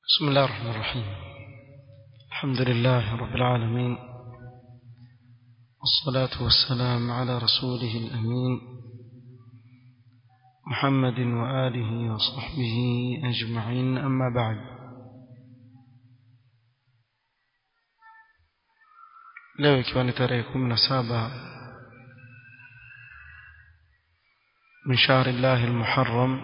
بسم الله الرحمن الرحيم الحمد لله رب العالمين والصلاة والسلام على رسوله الأمين محمد وآله وصحبه أجمعين أما بعد leo ikiwa ni tarehe kumi na saba min shahri llahi lmuharram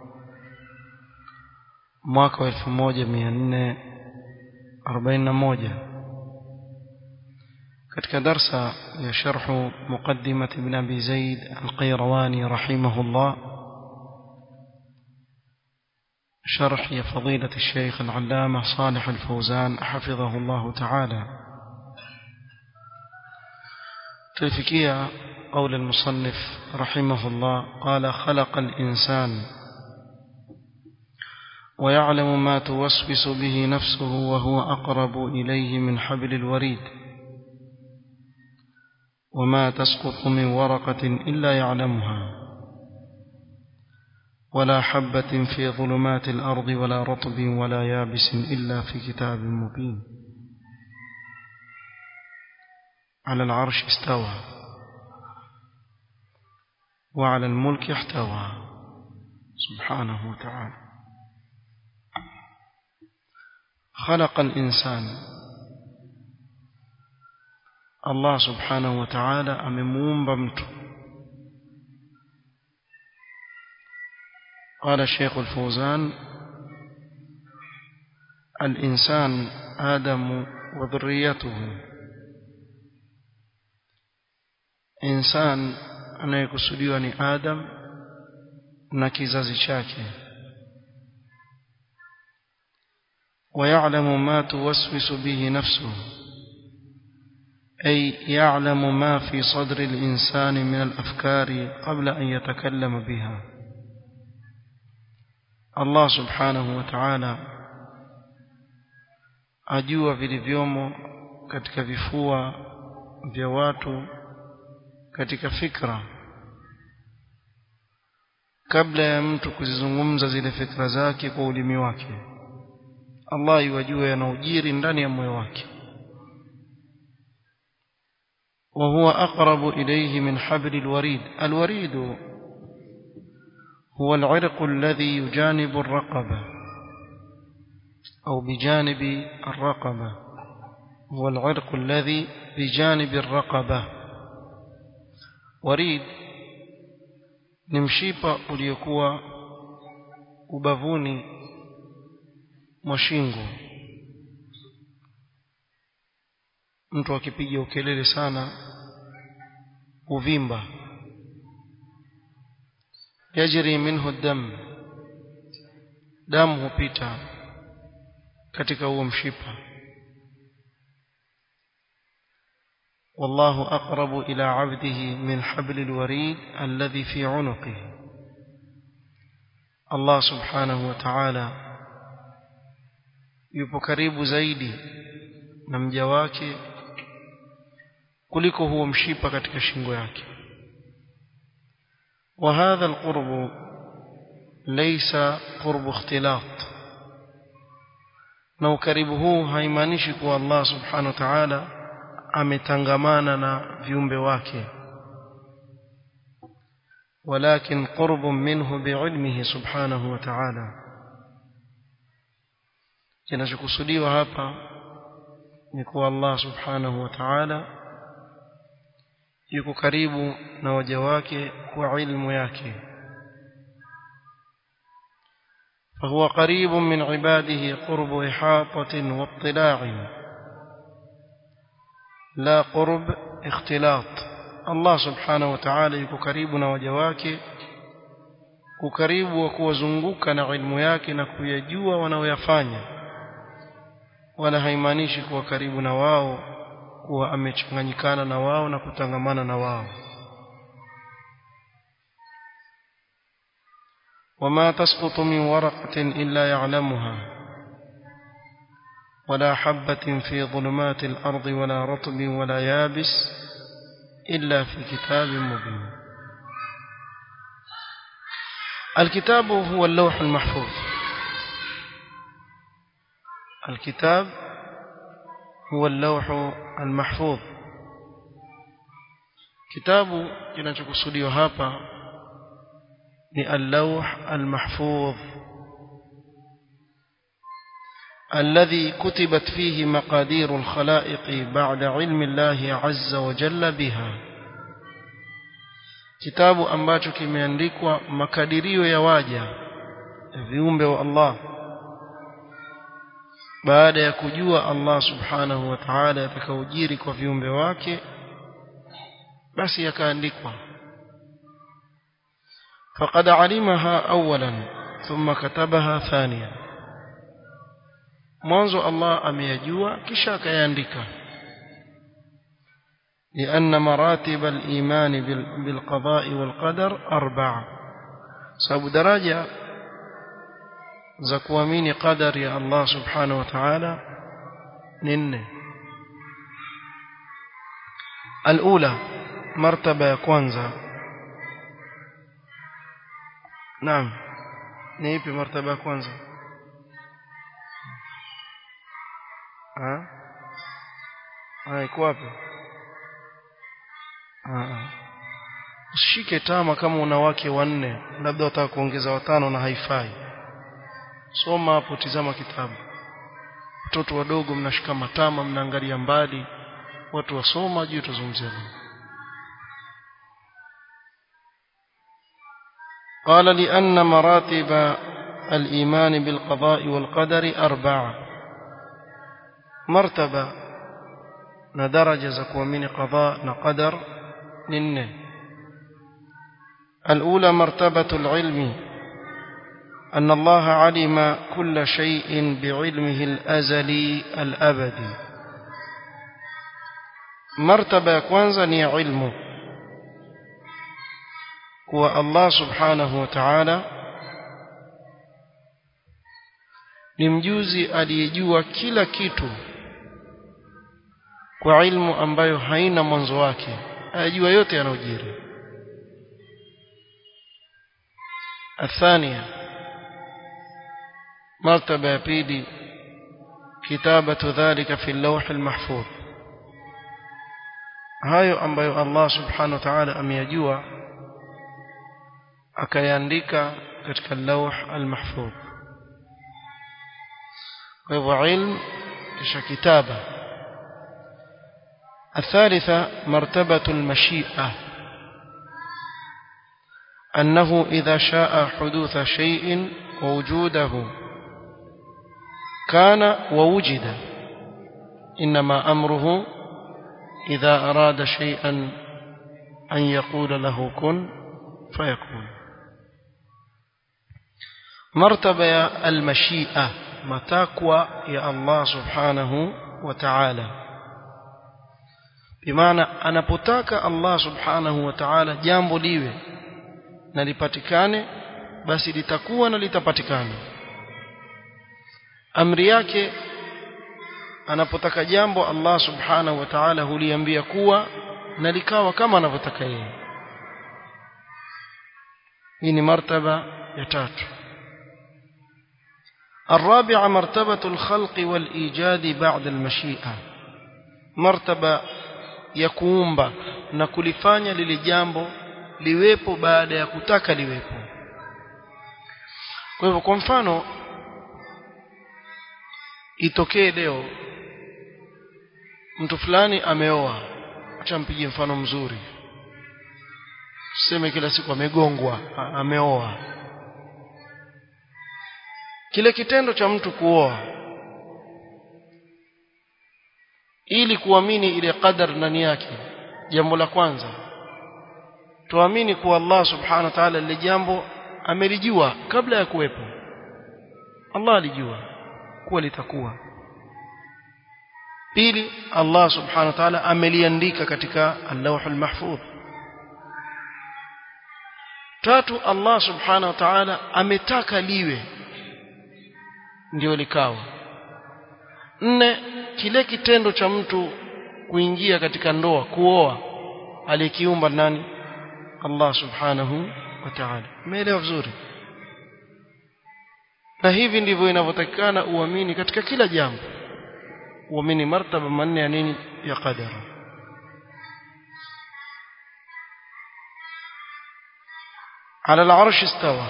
mwaka wa elfu moja mia nne arobaini na moja katika darsa ya sharhu muqaddimat ibn abi zaid alqairawani rahimahullah شرح يا فضيلة الشيخ العلامة صالح الفوزان حفظه الله تعالى تلفكية قول المصنف رحمه الله قال خلق الإنسان ويعلم ما توسوس به نفسه وهو أقرب إليه من حبل الوريد وما تسقط من ورقة إلا يعلمها ولا حبة في ظلمات الأرض ولا رطب ولا يابس إلا في كتاب مبين على العرش استوى وعلى الملك احتوى سبحانه وتعالى خلق الإنسان الله سبحانه وتعالى أمموم بمت قال الشيخ الفوزان الإنسان آدم وذريته إنسان anayekusudiwa ni Adam na kizazi chake ويعلم ما توسوس به نفسه أي يعلم ما في صدر الإنسان من الأفكار قبل أن يتكلم بها الله سبحانه وتعالى ajua vilivyomo katika vifua vya watu katika fikra kabla ya mtu kuzizungumza zile fikra zake kwa ulimi wake Allah yajua yanaujiri ndani ya moyo wake وهو أقرب إليه من حبل الوريد الوريد هو العرق الذي يجانب الرقبة أو بجانب الرقبة هو العرق الذي بجانب الرقبة وريد ni mshipa uliokuwa ubavuni mwa shingo mtu akipiga ukelele sana uvimba yajri minhu dam damu hupita katika huo mshipa والله أقرب إلى عبده من حبل الوريد الذي في عنقه الله سبحانه وتعالى yupo karibu zaidi na mja wake kuliko huo mshipa katika shingo yake وهذا القرب ليس قرب اختلاط na ukaribu huu haimaanishi kuwa Allah subhanahu wa ta'ala ametangamana na viumbe wake ولكن قرب منه بعلمه سبحانه وتعالى kinachokusudiwa hapa ni kuwa Allah subhanahu wa ta'ala yuko karibu na waja wake kwa ilmu yake فهو قريب من عباده قرب إحاطة واطلاع لا قرب اختلاط الله سبحانه وتعالى yuko karibu na waja wake ukaribu wa kuwazunguka na ilmu yake na kuyajua wanaoyafanya wala haimaanishi kuwa karibu na wao kuwa amechanganyikana na wao na kutangamana na wao وما تسقط من ورقة إلا يعلمها ولا حبة في ظلمات الأرض ولا رطب ولا يابس إلا في كتاب مبين الكتاب هو اللوح المحفوظ الكتاب هو اللوح المحفوظ kitabu kinachokusudiwa hapa ni al-lawh al-mahfuz الذي كتبت فيه مقادير الخلائق بعد علم الله عز وجل بها kitabu ambacho kimeandikwa makadirio ya waja viumbe wa Allah baada ya kujua Allah subhanahu wa ta'ala atakaojiri kwa viumbe wake basi yakaandikwa فقد علمها اولا ثم كتبها ثانيا mwanzo Allah ameyajua kisha akayaandika لأن مراتب الإيمان بالقضاء والقدر أربعة سبب درجة زكوامين قدر يا الله سبحانه وتعالى نن الأولى مرتبة ya kwanza naam ni ipi martaba ya kwanza ah ah iko wapi ah usishike tama kama una wake wanne labda utaka kuongeza watano na haifai soma hapo tizama kitabu watoto wadogo mnashika matama mnaangalia mbali watu wasoma juu tuzungumzia قال لأن مراتب الإيمان بالقضاء والقدر أربعة مرتبة ندرجة زكوة من قضاء نقدر ننه الأولى مرتبة العلم أن الله علم كل شيء بعلمه الأزلي الأبدي مرتبة كwanza ni علمه kuwa Allah subhanahu wa ta'ala ni mjuzi aliyejua kila kitu kwa ilmu ambayo haina mwanzo wake ayajua yote yanayojiri الثانية مرتبة بيدي كتابة ذلك في اللوح المحفوظ hayo ambayo Allah subhanahu wa ta'ala ameyajua akayaandika katika lawh al-mahfuz kwa hivyo ilm kisha kitaba الثالثة مرتبة المشيئة أنه إذا شاء حدوث شيء ووجوده كان ووجد إنما أمره إذا أراد شيئا أن يقول له كن فيكون مرتبة المشيئة متاكوى يا الله سبحانه وتعالى بمعنى anapotaka Allah subhanahu wa ta'ala jambo liwe na lipatikane basi litakuwa na litapatikana amri yake anapotaka jambo Allah subhanahu wa ta'ala huliambia kuwa na likawa kama anavyotaka yeye hii ni martaba ya tatu الرابعة مرتبة الخلق والإيجاد بعد المشيئة مرتبة يكومبا na kulifanya lile jambo liwepo baada ya kutaka liwepo kwa hivyo kwa mfano itokee leo mtu fulani ameoa acha mpige mfano mzuri tuseme kila siku amegongwa ameoa kile kitendo cha mtu kuoa ili kuamini ile qadar ndani yake jambo la kwanza tuamini kuwa Allah subhanahu wa ta'ala lile jambo amelijua kabla ya kuwepo Allah alijua kuwa litakuwa pili Allah subhanahu wa ta'ala ameliandika katika al-lawh al-mahfuz tatu Allah subhanahu wa ta'ala ametaka liwe ndio likawa nne kile kitendo cha mtu kuingia katika ndoa kuoa alikiumba nani Allah subhanahu wa ta'ala umeelewa vizuri na hivi ndivyo inavyotakikana uamini katika kila jambo uamini martaba manne ya nini ya qadara على العرش استوى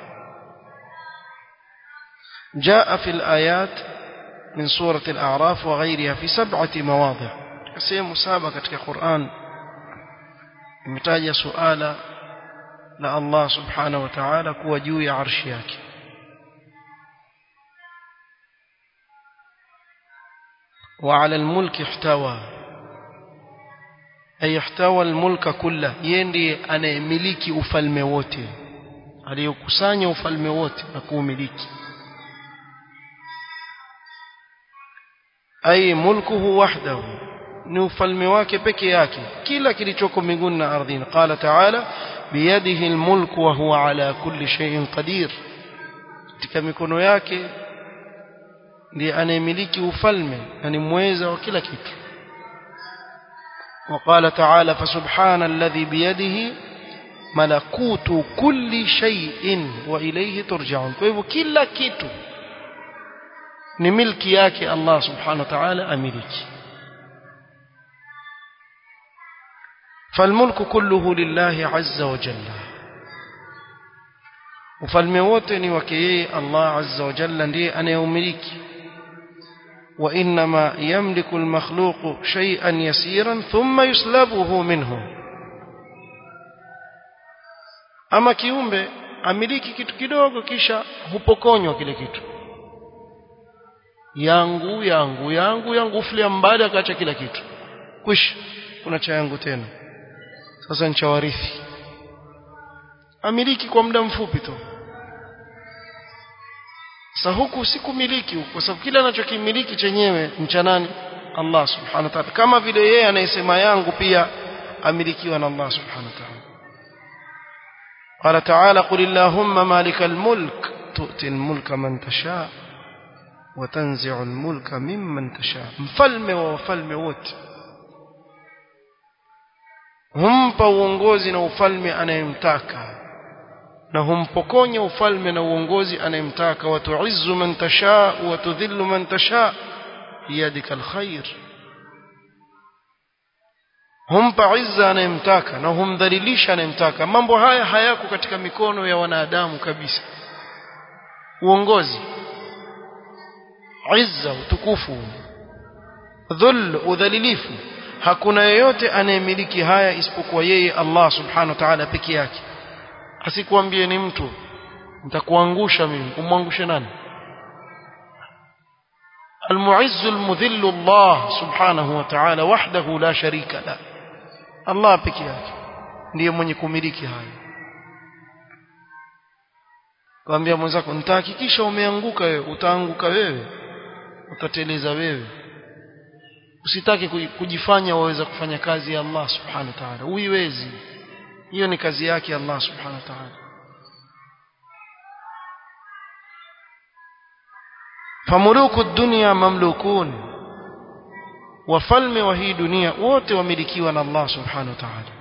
جاء في الآيات من سورة الأعراف وغيرها في سبعة مواضع sehemu saba katika Qur'an imetaja suala la Allah subhanahu wa ta'ala kuwa juu ya arshi yake وعلى الملك احتوى أي احتوى الملك كله يندي أنا ملكي ufalme wote aliyokusanya ufalme wote na kuumiliki أي ملكه وحده ni ufalme wake peke yake kila kilichoko mbinguni na ardhini qala ta'ala biyadihi almulk wa huwa ala kulli shay'in qadir katika mikono yake ndiye anayemiliki ufalme na ni mweza wa kila kitu وقال تعالى فسبحان الذي بيده ملكوت كل شيء وإليه ترجعون فهو كل kitu ni milki yake Allah subhanahu wa ta'ala amiliki فالملك كله لله عز وجل ufalme wote ni wake yeye Allah azza wa jalla ndiye anayeumiliki wa inma yamliku almakhluq shay'an yasiran thumma yuslabuhu minhu ama kiumbe amiliki kitu kidogo kisha hupokonywa kile kitu yangu yangu yangu yangu ufilia mbali akaacha kila kitu kwisha kuna cha yangu tena sasa nchawarithi amiliki kwa muda mfupi tu sasa huku sikumiliki huku kwa sababu kila anachokimiliki chenyewe mchanani Allah subhanahu wa ta'ala kama vile yeye anayesema yangu pia amilikiwa na Allah subhanahu wa ta'ala قال تعالى قل اللهم مالك الملك تؤتي الملك من تشاء وتنزع الملك ممن تشاء mfalme wa wafalme wote humpa uongozi na ufalme anayemtaka na humpokonya ufalme na uongozi anayemtaka watuizzu man tasha wa tudhillu man tasha biyadika alkhair humpa izza anayemtaka na humdhalilisha anayemtaka mambo haya hayako katika mikono ya wanadamu kabisa uongozi izza utukufu dhul udhalilifu hakuna yeyote anayemiliki haya isipokuwa yeye Allah subhanahu wa ta'ala peke yake asikuambie ni mtu nitakuangusha mimi umwangushe nani المعز المذل الله سبحانه وتعالى وحده لا شريك له الله peke yake ndiye mwenye kumiliki haya Kwambia mwenzako nitahakikisha umeanguka wewe utaanguka wewe utateleza wewe usitaki kujifanya waweza kufanya kazi ya Allah subhanahu wa ta'ala uiwezi hiyo ni kazi yake Allah subhanahu wa ta'ala famuluku dunya mamlukun wafalme wa hii dunia wote wamilikiwa na Allah subhanahu wa ta'ala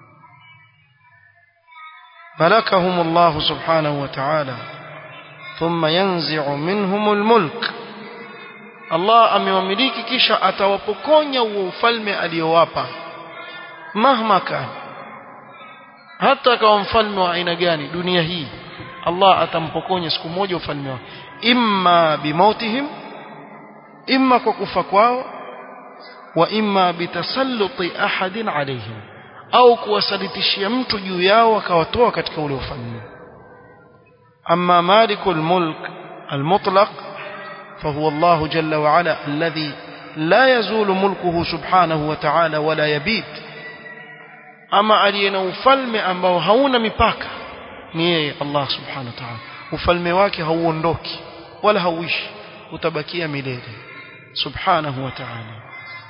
ملكهم الله سبحانه وتعالى ثم ينزع منهم الملك Allah amewamiliki kisha atawapokonya huo ufalme aliyowapa mahma kan hata kama mfalme wa aina gani dunia hii Allah atampokonya siku moja ufalme wake imma bimautihim imma kwa kufa kwao wa imma bitasalluti ahadin alaihim au kuwasalitishia mtu juu yao akawatoa katika ule ufalme amma malikul mulk almutlaq فهو الله جل وعلا الذي لا يزول ملكه سبحانه وتعالى ولا يبيت أما علينا ufalme ambao hauna mipaka ni yeye Allah subhanahu wa ta'ala ufalme wake hauondoki wala hauishi utabakia milele subhanahu wa ta'ala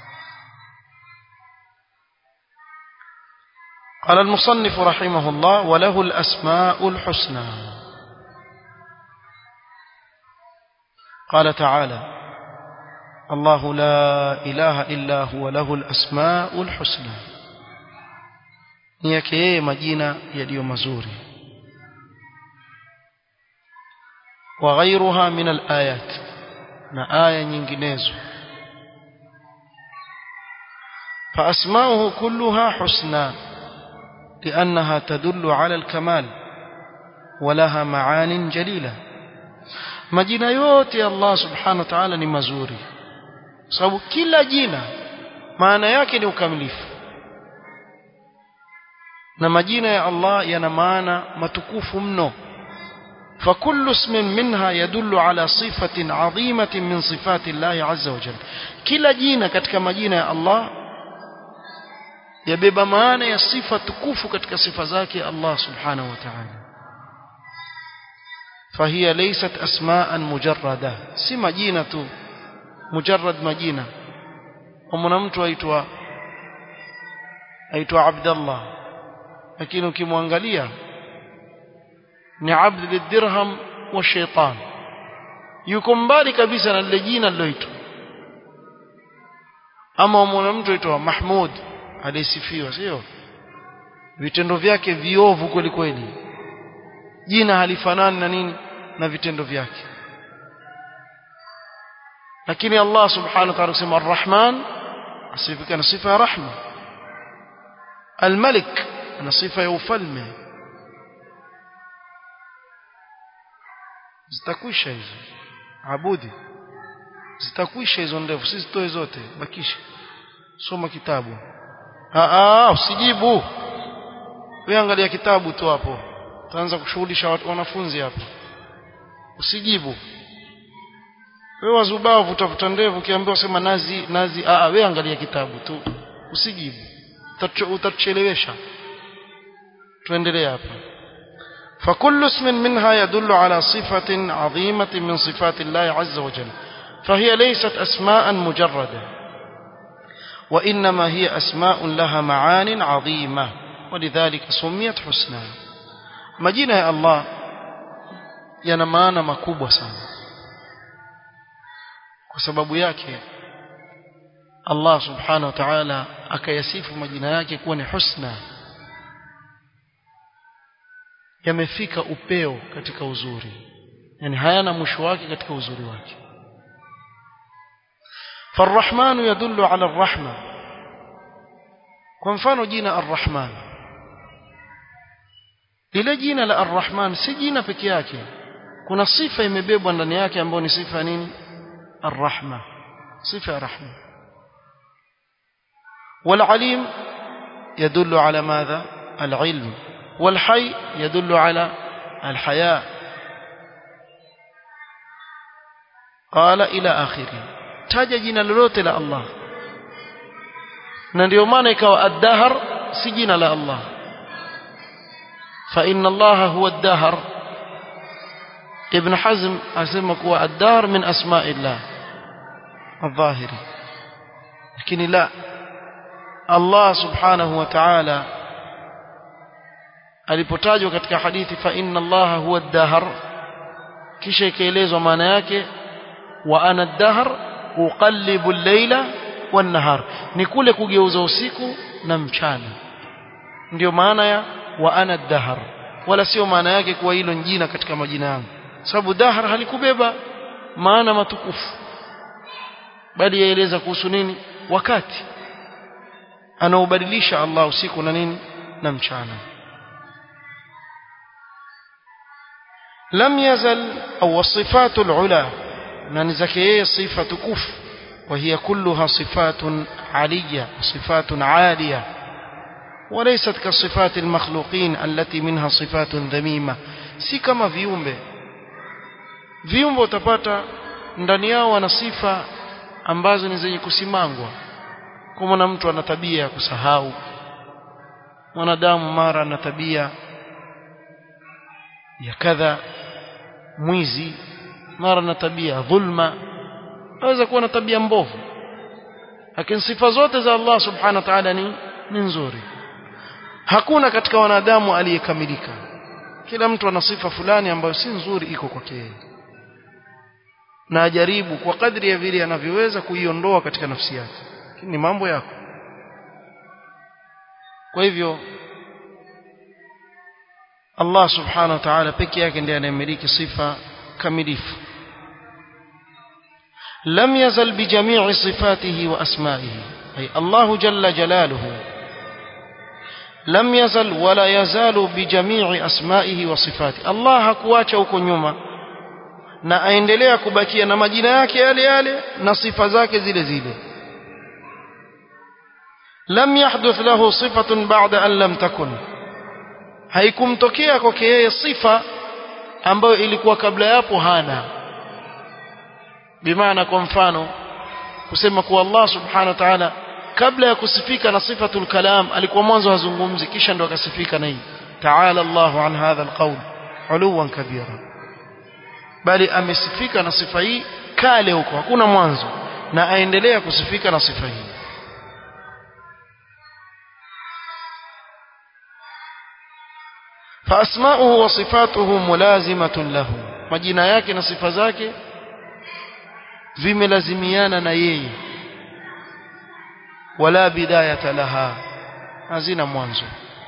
قال المصنف رحمه الله وله الأسماء الحسنى قال تعالى الله لا إله إلا هو له الأسماء الحسنى نيكي مجينة يليو مزوري وغيرها من الآيات na aya nyinginezo فأسماؤه كلها حسنى لأنها تدل على الكمال ولها معان جليلة majina yote ya Allah subhanahu wa ta'ala ni mazuri sababu kila jina maana yake ni ukamilifu na majina ya Allah yana maana matukufu mno فكل اسم منها يدل على صفة عظيمة من صفات الله عز وجل كلا جينا katika majina ya Allah yabeba maana ya sifa tukufu katika sifa zake Allah subhanahu wa ta'ala فهي ليست أسماء مجردة si majina tu mujarrad majina kama mtu aitwa aitwa Abdullah lakini ukimwangalia ni abd lidirham wa shaitan yuko mbali kabisa na lile jina liloitwa ama mwana mtu aitwa Mahmud alisifiwa sio vitendo vyake viovu kweli kweli jina halifanani na nini na vitendo vyake lakini Allah subhanahu wa ta'ala kusema Ar-Rahman asifika na sifa ya rahma Al-Malik na sifa ya ufalme zitakwisha hizo abudi zitakwisha hizo ndefu sisi toe zote bakisha soma kitabu ah usijibu wewe angalia kitabu tu hapo utaanza kushughulisha wanafunzi hapo usijibu wewe wazubavu utafuta ndevu ukiambiwa sema nazi nazi ah wewe angalia kitabu tu usijibu utatuchelewesha tuendelee hapa فكل اسم منها يدل على صفة عظيمة من صفات الله عز وجل فهي ليست أسماء مجردة وإنما هي أسماء لها معان عظيمة ولذلك سميت حسنى مجينة يا الله ينمانا مكوبة سانا وسبب yake Allah subhanahu wa ta'ala akayasifu majina yake kuwa ni husna yamefika upeo katika uzuri yani hayana mwisho wake katika uzuri wake فالرحمن يدل على الرحمة kwa mfano jina الرحمن lile jina la الرحمن si jina peke yake kuna sifa imebebwa ndani yake ambayo ni sifa nini الرحمة صفة رحمة والعليم يدل على ماذا العلم والحي يدل على الحياة قال إلى آخره taja jina lolote la Allah na ndio maana ikawa ad-dahr si jina la Allah fa inna Allah huwa ad-dahr ibn Hazm asema kuwa ad-dahr min asma'illah الظاهري lakini la Allah subhanahu wa ta'ala alipotajwa katika hadithi fa inna allaha huwa ad-dahr kisha ikaelezwa maana yake wa ana ad-dahr uqallibu al-layla wan-nahar ni kule kugeuza usiku na mchana ndio maana ya wa ana ad-dahr wala sio maana yake kuwa hilo jina katika majina yangu sababu dahr halikubeba maana matukufu bali yaeleza kuhusu nini wakati anaubadilisha Allah usiku na nini na mchana لم يزل أو الصفات العلى ننزكيه صفة كف وهي كلها صفات عالية صفات عالية وليست كصفات المخلوقين التي منها صفات ذميمة si kama viumbe viumbe utapata ndani yao wana sifa ambazo ni zenye kusimangwa kwa mwana mtu ana tabia ya kusahau mwanadamu mara ana tabia ya kadha mwizi mara na tabia dhulma aweza kuwa na tabia mbovu lakini sifa zote za Allah subhanahu wa ta'ala ni ni nzuri hakuna katika wanadamu aliyekamilika kila mtu ana sifa fulani ambayo si nzuri iko kwake yeye na ajaribu kwa kadri ya vile anavyoweza kuiondoa katika nafsi yake ni mambo yako kwa hivyo Allah subhanahu wa ta'ala peke yake ndiye anayemiliki sifa kamilifu لم يزل بجميع صفاته وأسمائه أي الله جل جلاله لم يزل ولا يزال بجميع أسمائه وصفاته الله hakuacha huko nyuma na aendelea kubakia na majina yake yale yale na sifa zake zile zile lam yahduth lahu sifatun ba'da an lam takun haikumtokea kwake yeye sifa ambayo ilikuwa kabla yapo hana bimaana kwa mfano kusema kuwa Allah subhanahu wa ta'ala kabla ya kusifika na sifatul kalam alikuwa mwanzo hazungumzi kisha ndo akasifika na hii ta'ala Allahu an hadha alqawl uluwan kabira bali amesifika na sifa hii kale huko hakuna mwanzo na aendelea kusifika na sifa hii فأسماؤه وصفاته ملازمة له majina yake na sifa zake vimelazimiana na yeye wala bidayata laha hazina mwanzo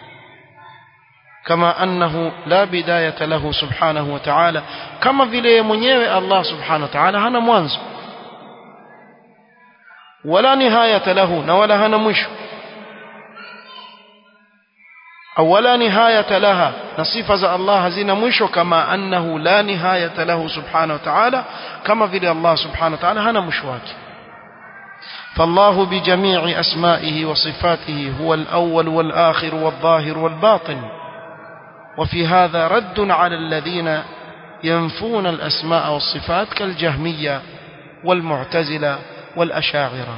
kama annahu la bidayata lahu subhanahu wa ta'ala kama vile mwenyewe Allah subhanahu wa ta'ala hana mwanzo wala nihayata lahu na wala hana mwisho au wala nihayata laha na sifa za Allah hazina mwisho kama annahu la nihayata lahu subhanahu wa ta'ala kama vile Allah subhanahu wa ta'ala hana mwisho wake فالله بجميع أسمائه وصفاته هو الأول والآخر والظاهر والباطن وفي هذا رد على الذين ينفون الأسماء والصفات كالجهمية والمعتزلة والأشاعرة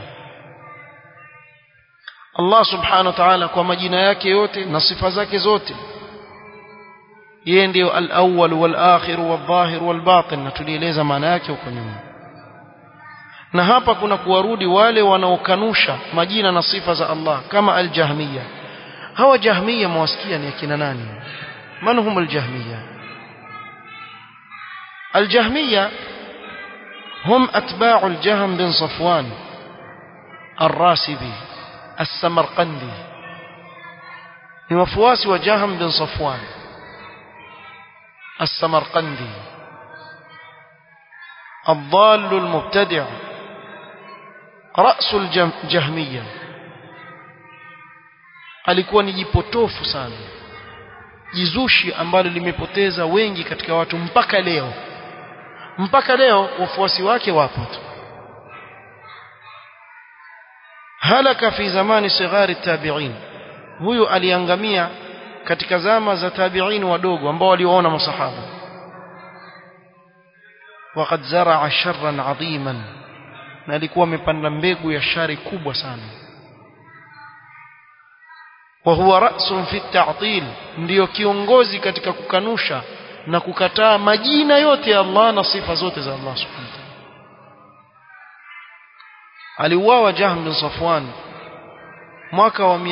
الله سبحانه وتعالى kwa majina yake yote na sifa zake zote yeye ndio al-awwal wal-akhir wal-dhahir wal-batin na tulieleza maana yake huko nyuma na hapa kuna kuwarudi wale wanaokanusha majina na sifa za Allah kama al-jahmiya hawa jahmiya mwasikia ni akina nani man hum al-jahmiya al-jahmiya هم أتباع الجهم بن صفوان الراسبي السمرقندي ni wafuasi wa Jaham bin Safwan السمرقندي الضال المبتدع رأس الجهمية alikuwa ni jipotofu sana jizushi ambalo limepoteza wengi katika watu mpaka leo mpaka leo wafuasi wake wapo tu halaka fi zamani sighari tabi'in huyu aliangamia katika zama za tabi'in wadogo ambao waliwaona masahaba waqad zaraa sharran adhiman na alikuwa amepanda mbegu ya shari kubwa sana wa huwa ra'sun fi at-ta'til ndio kiongozi katika kukanusha na kukataa majina yote ya Allah na sifa zote za Allah subhanahu wa ta'ala aliuawa Jahm bin Safwan mwaka wa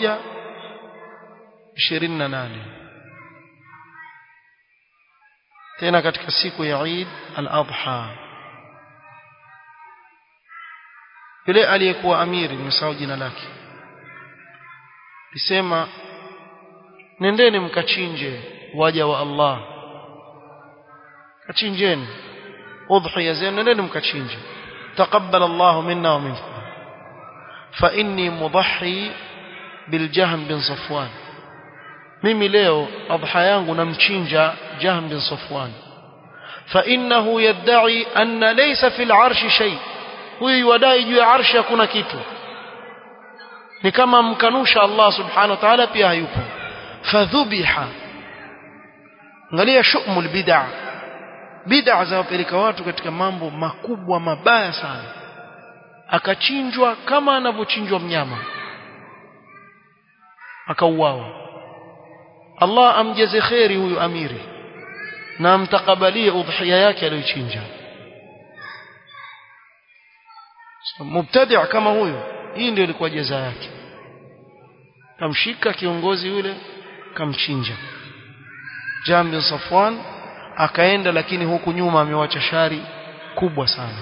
128 tena katika siku ya Eid al-Adha yule aliyekuwa amiri nimesahau jina lake lisema nendeni mkachinje waja wa Allah kachinjeni udhiya zenu nendeni mkachinje تقبل الله منا ومنكم فإني مضحي بالجهم بن صفوان mimi leo adha yangu namchinja Jahm bin Safwan fa innahu yad'i anna laysa fil arshi shay huyu wadai juu ya arshi hakuna kitu ni kama mkanusha Allah subhanahu wa ta'ala pia hayupo fadhubiha angalia shumul bid'ah bid'a za wapeleka watu katika mambo makubwa mabaya sana akachinjwa kama anavyochinjwa mnyama akauawa Allah amjaze kheri huyu amiri na amtakabalie udhiya yake aliyochinja so, mubtadi' kama huyu hii ndio ilikuwa jaza yake kamshika kiongozi yule kamchinja Jam bin Safwan akaenda lakini huku nyuma amewacha shari kubwa sana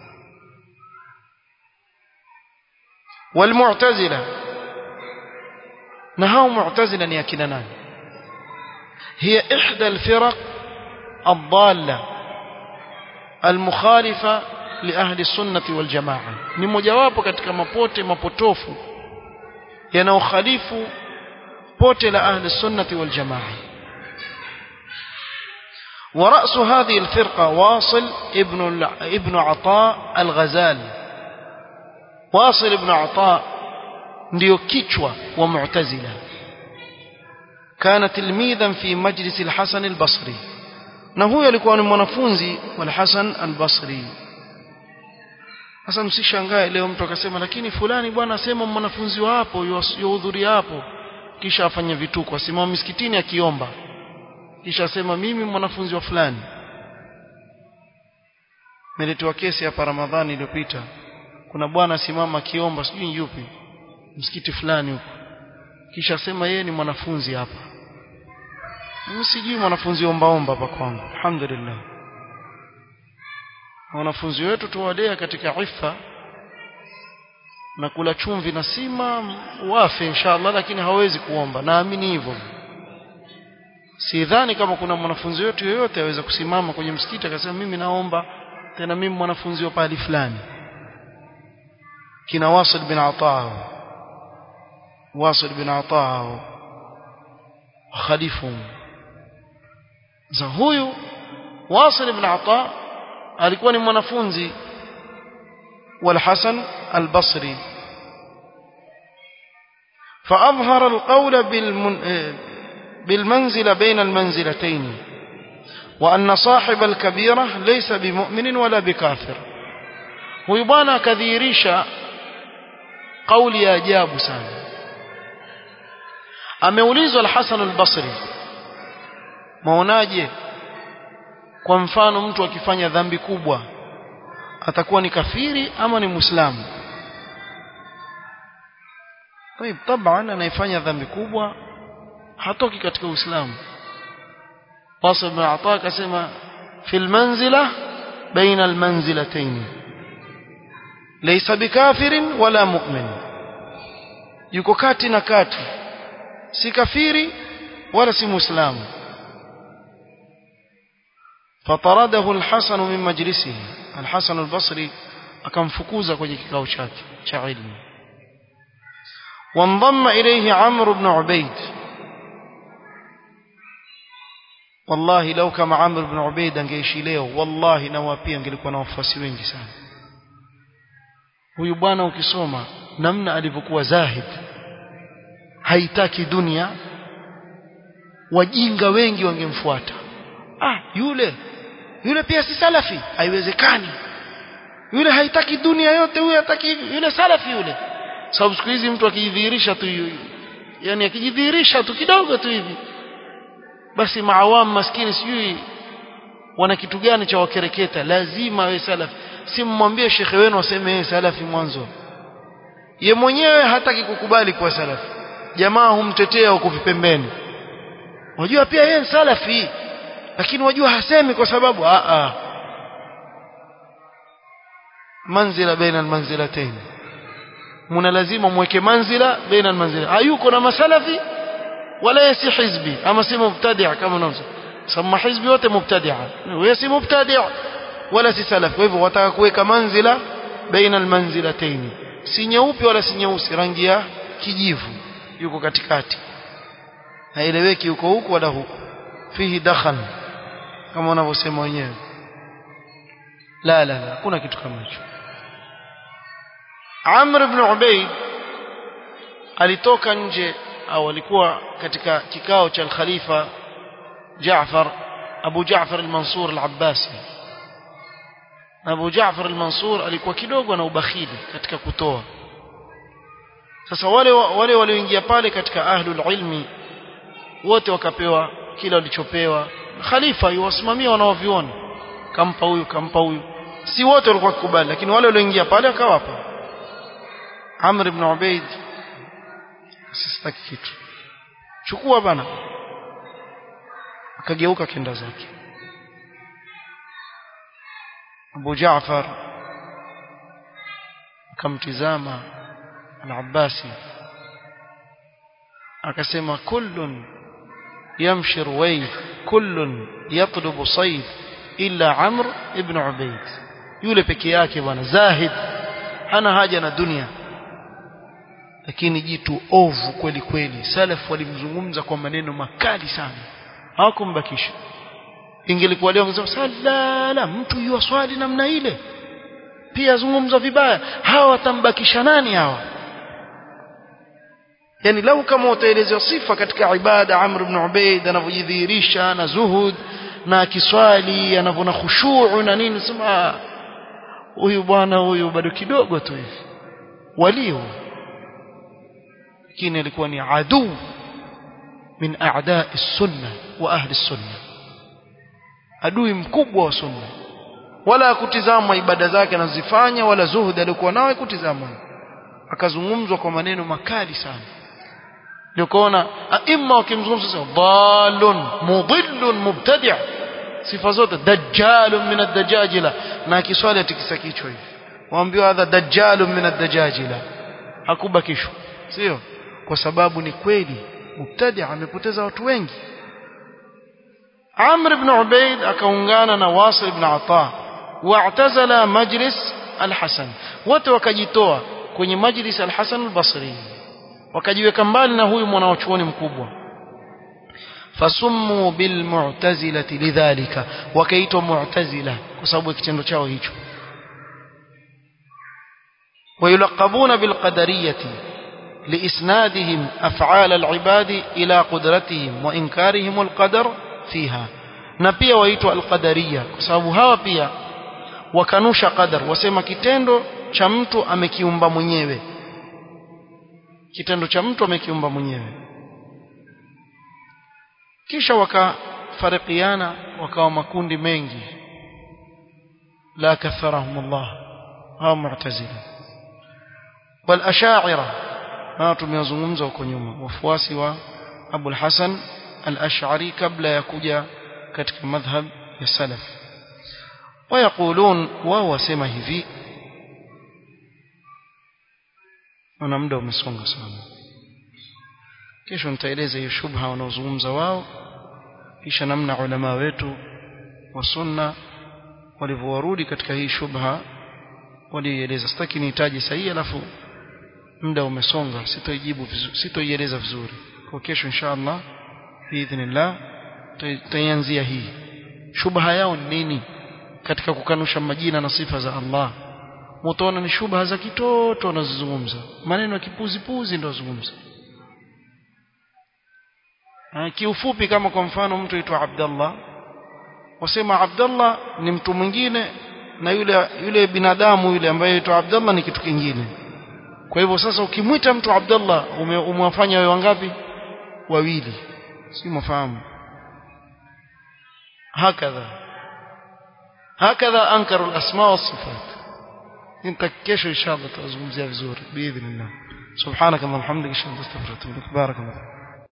والمعتزله na hao mu'tazila ni akina nani هي احدى الفرق الضاله المخالفة لأهل السنة والجماعة ni mojawapo katika mapote mapotofu yanayokhalifu pote la ahli sunnati wal jamaa ورأس هذه الفرقة واصل ابن ابن عطاء الغزالي واصل ابن عطاء ndio kichwa wa mu'tazila kana tilmidhan fi majlis al-Hasan al-Basri na huyo alikuwa ni mwanafunzi wa Hasan al-Basri sasa msishangae leo mtu akasema lakini fulani bwana asema mwanafunzi wa hapo yuhudhuria hapo kisha afanye vituko asimama misikitini akiomba kisha asema mimi mwanafunzi wa fulani niletewa kesi hapa Ramadhani iliyopita kuna bwana simama akiomba sijui yupi msikiti fulani huko kisha asema yeye ni mwanafunzi hapa mimi sijui mwanafunzi omba omba hapa kwangu alhamdulillah wanafunzi wetu tuwalea katika ifa na kula chumvi na sima wafe inshallah lakini hawezi kuomba naamini hivyo sidhani kama kuna mwanafunzi wetu yoyote aweza kusimama kwenye msikiti akasema mimi naomba tena mimi mwanafunzi wa pahali fulani kina Wasil bin Ataa Wasil bin Ataa khalifu za huyu Wasil bin Ataa alikuwa ni mwanafunzi والحسن البصري فأظهر القول بالمن... بالمنزلة بين المنزلتين وأن صاحب الكبيرة ليس بمؤمن ولا بكافر ويبانا كذيريشا قول يا جاب سان ameulizwa al-Hasan al-Basri maonaje kwa mfano mtu akifanya dhambi kubwa atakuwa ni kafiri ama ni muislamu طيب طبعا anayefanya dhambi kubwa hatoki katika uislamu Wasil bin Ata akasema fil manzila baina al manzilatayn laysa bikafirin wala mu'min yuko kati na kati si kafiri wala si muislamu فطرده الحسن من مجلسه الحسن البصري akamfukuza kwenye kikao chake cha ilmu وانضم إليه عمرو بن عبيد والله لو كما عمرو بن عبيد angeishi leo wallahi na wapia angelikuwa na wafuasi wengi sana huyu bwana ukisoma namna alivyokuwa zahid haitaki dunia wajinga wengi wangemfuata ah yule yule pia si salafi haiwezekani yule haitaki dunia yote huyo hataki yule salafi yule sababu siku hizi mtu akijidhihirisha tu yani akijidhihirisha tu kidogo tu hivi basi maawamu maskini sijui wana kitu gani cha wakereketa lazima awe salafi si mmwambie shekhe wenu aseme yeye salafi mwanzo ye mwenyewe hataki kukubali kuwa salafi jamaa humtetea huko vipembeni wajua pia yeye salafi lakini wajua hasemi kwa sababu a a manzila baina almanzilatayn muna lazima mweke manzila baina almanzila hayuko na masalafi wala yasi hizbi ama si mubtadi' kama unamsema sema hizbi wote mubtadi'a wewe si mubtadi' wala si salafi kwa hivyo wataka kuweka manzila baina almanzilatayn si nyeupe wala si nyeusi rangi ya kijivu yuko katikati haeleweki yuko huku wala huku fihi dakhan kama wanavyosema wenyewe la la la kuna kitu kama hicho Amr ibn Ubayd alitoka nje au alikuwa katika kikao cha khalifa Jaafar Abu Jaafar al-Mansur al-Abbasi Abu Jaafar al-Mansur alikuwa kidogo na ubakhili katika kutoa sasa wale wale walioingia pale katika ahlul ilmi wote wakapewa kila walichopewa khalifa yuwasimamia wanaoviona kampa huyu kampa huyu si wote walikuwa kukubali lakini wale walioingia pale akawapa Amr ibn Ubayd asistaki kitu chukua bana akageuka kenda zake Abu Jaafar akamtizama al-Abbasi akasema kullun يمشي رويد كل يطلب صيد illa Amr ibn Ubayd yule peke yake bwana zahid hana haja na dunia lakini jitu ovu kweli kweli salaf walimzungumza kwa maneno makali sana hawakumbakisha ingelikuwa leo wangesema salala mtu yuwa swali namna ile pia zungumza vibaya hawa watambakisha nani hawa yani lau kama utaelezea sifa katika ibada Amr ibn Ubayd anavyojidhihirisha na zuhud na kiswali anavona khushuu na nini sema huyu bwana huyu bado kidogo tu hivi walio lakini alikuwa ni aduu min a'da'i sunna wa ahli sunna adui mkubwa wa sunna wala kutizama ibada zake anazifanya wala zuhud alikuwa nayo kutizama akazungumzwa kwa maneno makali sana ndio kuona aima wakimzungumza sasa dalun mudillun mubtadi' sifa zote dajjalun min ad-dajajila na kiswali atikisa kichwa hivi waambiwa hadha dajjalun min ad-dajajila hakubakishwa sio kwa sababu ni kweli mubtadi' amepoteza watu wengi Amr ibn Ubayd akaungana na Wasil ibn Ata واعتزل مجلس الحسن wote wakajitoa kwenye majlis al-Hasan al-Basri wakajiweka mbali na huyu mwanachuoni mkubwa fasummu bil mu'tazilati lidhalika wakaitwa mu'tazila kwa sababu kitendo chao hicho ويلقبون بالقدرية لإسنادهم أفعال العباد إلى قدرتهم وإنكارهم القدر فيها نبيا ويتوا القدرية كسبب هوا pia wakanusha qadar wasema kitendo cha mtu amekiumba mwenyewe kitendo cha mtu amekiumba mwenyewe kisha wakafarikiana wakawa makundi mengi la katharahum Allah hao mu'tazila wal ash'ira na tumezungumza huko nyuma wafuasi wa Abu al-Hasan al-Ash'ari kabla ya kuja katika madhhab ya salaf ويقولون وهو سما hivi ana muda umesonga sana kesho nitaeleza hiyo shubha wanaozungumza wao kisha namna ulama wetu wa sunna walivyorudi katika hii shubha walieleza sitaki nihitaji sahihi alafu muda umesonga sitoijibu vizuri sitoieleza vizuri kwa kesho inshallah biidhnillah tutaanzia hii shubha yao ni nini katika kukanusha majina na sifa za Allah mtaona ni shubha za kitoto wanazozungumza maneno ya kipuzi puzi ndio wazungumza kiufupi kama kwa mfano mtu aitwa Abdallah wasema Abdallah ni mtu mwingine na yule yule binadamu yule ambaye aitwa Abdallah ni kitu kingine kwa hivyo sasa ukimwita mtu Abdallah umewafanya wewe wangapi wawili si mfahamu hakadha هكذا أنكروا الأسماء والصفات انت كيش إن شاء الله تزوم زي بزور بإذن الله سبحانك اللهم وبحمدك اشهد ان لا اله الا انت استغفرك واتوب اليك بارك الله